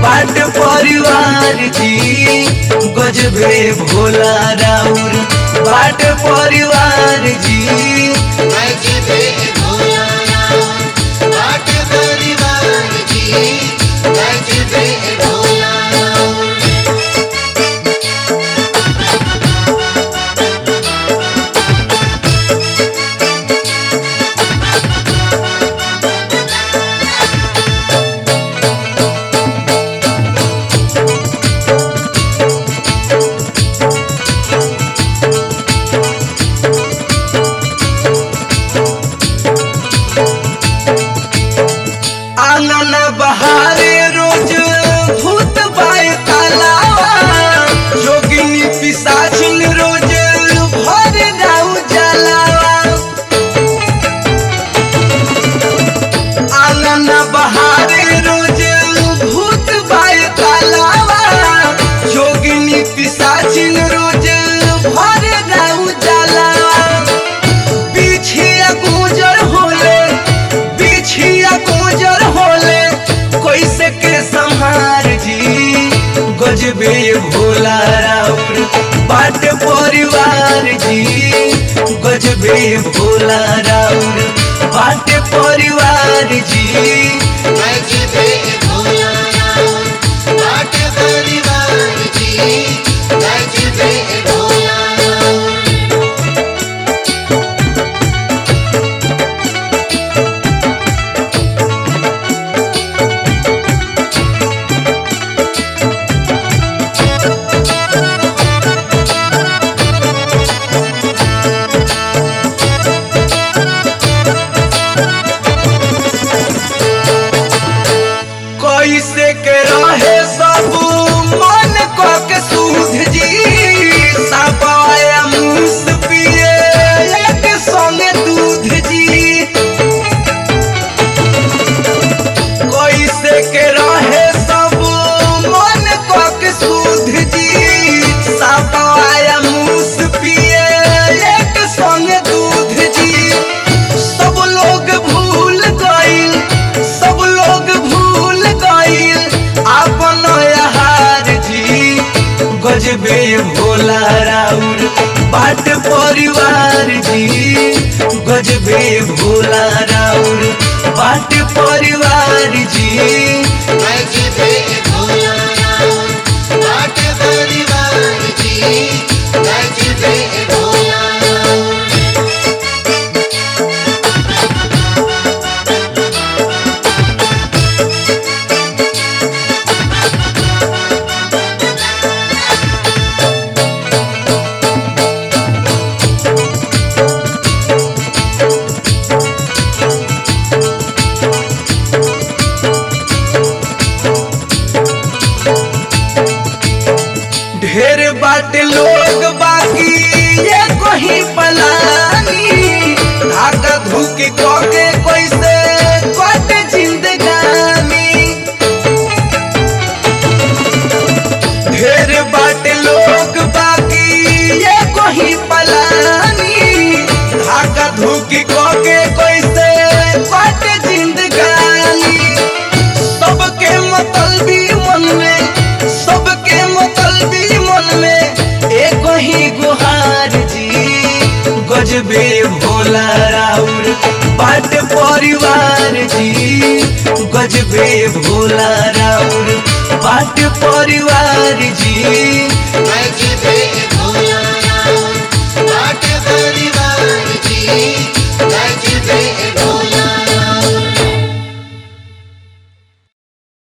बाट परिवार जी गजबे भोला राउर बाट परिवार जी गजबे भोला राम बाट परिवार जी गजबे भोला राम आंगन बहारे रोज भूत बाय तालावा जोगिनी पिसाचिन रोज भर जाऊ जलावा आंगन बहारे रोज भूत बाय तालावा जोगिनी पिसाचिन रोज भर जाऊ जलावा पीछिया गुजर होले पीछिया गुजर होले कैसे के संहार जी गजबे भोला राउर बाट परिवार जी गजबे भोला राउर बाट परिवार जी गजबे भोला राम बाट परिवार जी गजबे भोला राम कैसे के रहे सब मन को के सूझ जी सपाया मूस पिए एक संगे दूध जी कैसे के रहे सब मन को के सूझ जी सपाया मूस पिए एक संगे दूध जी सब लोग भूल गईल सब लोग भूल गईल अपन हार जी गजबे भोला राउर बाट परिवार जी गजबे भोला राउर बाट परिवार जी गजबे भोला राम बाट परिवार जी गजबे भोला राम ढेर बाटे लोग बाकी ये कोही पलानी धागा धुकी कोके कैसे कट जिंदगानी ढेर बाटे लोग बाकी ये कोही पलानी धागा धुकी कोके कैसे कट जिंदगानी सबके मतलबी मन में सबके मतलबी मन में एक ही गुहार जी गजबे भोला राउर बाट परिवार जी गजबे भोला राउर बाट परिवार जी गजबे